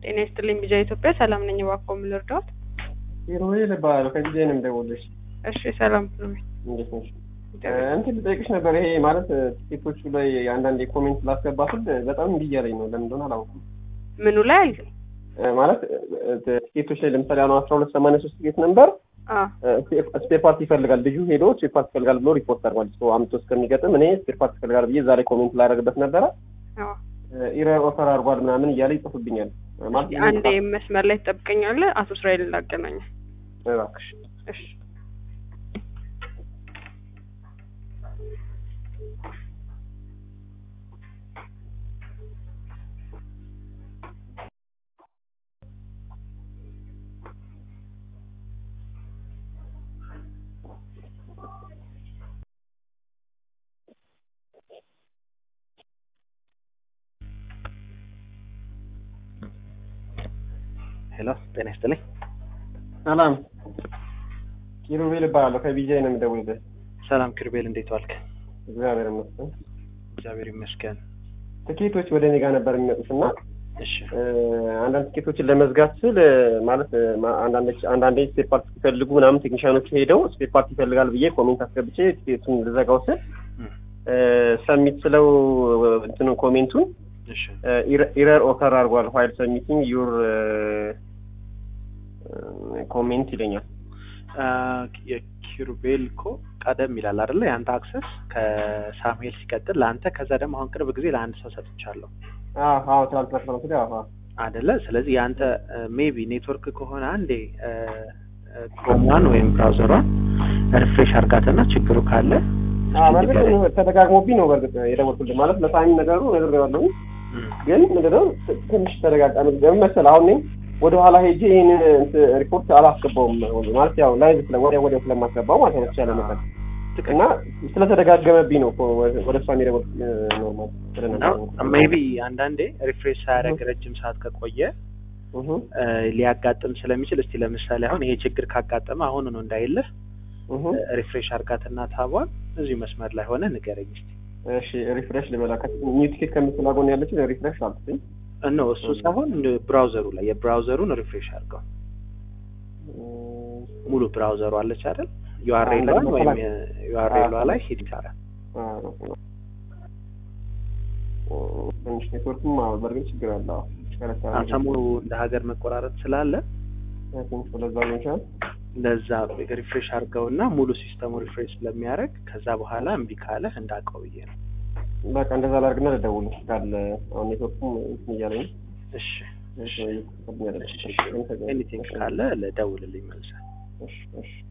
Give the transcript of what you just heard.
ጤና ይስጥልኝ ቢጃ ኢትዮጵያ ሰላም ነኝ። እባክዎ ምን ልርዳዎት? ሂሩዌል እባላለሁ ከቢጃይ ነው የምደውልልሽ። እሺ ሰላም ብሎኝ እንዴት ነሽ? እንትን ልጠይቅሽ ነበር። ይሄ ማለት ቲኬቶቹ ላይ አንዳንድ ኮሜንት ላስገባ ስል በጣም እምቢ እያለኝ ነው። ለምን እንደሆነ አላውቅም። ምኑ ላይ አልከኝ? ማለት ቲኬቶች ላይ ለምሳሌ አሁን አስራ ሁለት ሰማንያ ሶስት ቲኬት ነበር አ ስፔር ፓርት ይፈልጋል ልጁ ሄዶ ስፔር ፓርት ይፈልጋል ብሎ ሪፖርት አድርጓል። ሰው አምጥቶ እስከሚገጥም እኔ ስፔር ፓርት ይፈልጋል ብዬ ዛሬ ኮሜንት ላደርግበት ነበረ። አዎ ኢረር ኦፈር አድርጓል ምናምን እያለ ይጽፉብኛል። ማለት አንዴ መስመር ላይ ትጠብቀኛለህ። አቶ እስራኤል ላገናኘ። እባክሽ እሺ ሄሎ ጤና ይስጥልኝ። ሰላም ኪሩቤል እባላለሁ ከቢጃይ ነው የምደውልልህ። ሰላም ክርቤል፣ እንዴት ዋልክ? እግዚአብሔር ይመስገን። እግዚአብሔር ይመስገን። ትኬቶች ወደ እኔ ጋር ነበር የሚመጡት እና እሺ አንዳንድ ትኬቶችን ለመዝጋት ስል ማለት አንዳንዶች አንዳንዴ ስፔር ፓርት ሲፈልጉ ምናምን ቴክኒሻኖቹ ሄደው ስፔር ፓርት ይፈልጋል ብዬ ኮሜንት አስገብቼ ትኬቱን ልዘጋው ስል ሰሚት ስለው እንትኑ ኮሜንቱን እሺ ኢረር ኦከር አድርጓል ዋይል ሰሚቲንግ ዩር ኮሜንት ይለኛል። አ፣ የኪሩቤል እኮ ቀደም ይላል አይደለ? የአንተ አክሰስ ከሳሙኤል ሲቀጥል ለአንተ፣ ከዛ ደግሞ አሁን ቅርብ ጊዜ ለአንድ ሰው ሰጥቻለሁ አዎ አዎ ትናንትና ትናንት ወዲያ አዎ አደለ? ስለዚህ የአንተ ሜቢ ኔትወርክ ከሆነ አንዴ ክሮሟን ወይም ብራውዘሯን ሪፍሬሽ አርጋትና ችግሩ ካለ አዎ በእርግጥ ተደጋግሞብኝ ነው በእርግጥ የደወልኩልህ ማለት ለሳሚ ነገሩ ነግሬዋለሁ ግን ምንድነው ትንሽ ተደጋጋ ለምን መሰለህ አሁን እኔ ወደ ኋላ ሄጄ ይህን ሪፖርት አላስገባውም ማለት ያው ላይቭ ስለ ወዲያ ወዲያው ስለማስገባው ማለት ነው ተቻለ መጠን እና ስለተደጋገመብኝ ነው እኮ ወደ እሷ የሚደወል ኖርማል ስለነበር ሜቢ አንዳንዴ ሪፍሬሽ ሳያደርግ ረጅም ሰዓት ከቆየ እህ እ፣ ሊያጋጥም ስለሚችል እስቲ ለምሳሌ አሁን ይሄ ችግር ካጋጠመ አሁን ነው እንዳይልህ እህ ሪፍሬሽ አርጋትና ታቧን እዚሁ መስመር ላይ ሆነ ንገረኝ እስቲ። እሺ ሪፍሬሽ ልበላ ኒው ቲኬት ከምትላ ጎን ያለችው ሪፍሬሽ አልኩኝ እኖ እሱ ሳይሆን ብራውዘሩ ላይ የብራውዘሩን ሪፍሬሽ አድርገው ሙሉ ብራውዘሩ አለች አይደል? ዩአርኤሏን ወይም ዩአርኤሏ ላይ ሂድ ይቻላል። ትንሽ ኔትወርክም አዎ በእርግጥ ችግር አለ አዎ አሁን ሰሞኑ እንደ ሀገር መቆራረጥ ስላለ ትንሽ ወደዛ ሊሆን ይችላል ለዛ ሪፍሬሽ አድርገውና ሙሉ ሲስተሙ ሪፍሬሽ ስለሚያደርግ ከዛ በኋላ እምቢ ካለህ እንዳውቀው ብዬ ነው። በቃ እንደዛ ላድርግና ልደውል ካለ አሁን ኔትወርኩም እንትን እያለኝ ነው። እሺ እሺ እየተከፈተኝ አይደለም። ኤኒቲንግ ካለ ለደውልልኝ መልሰህ። እሺ እሺ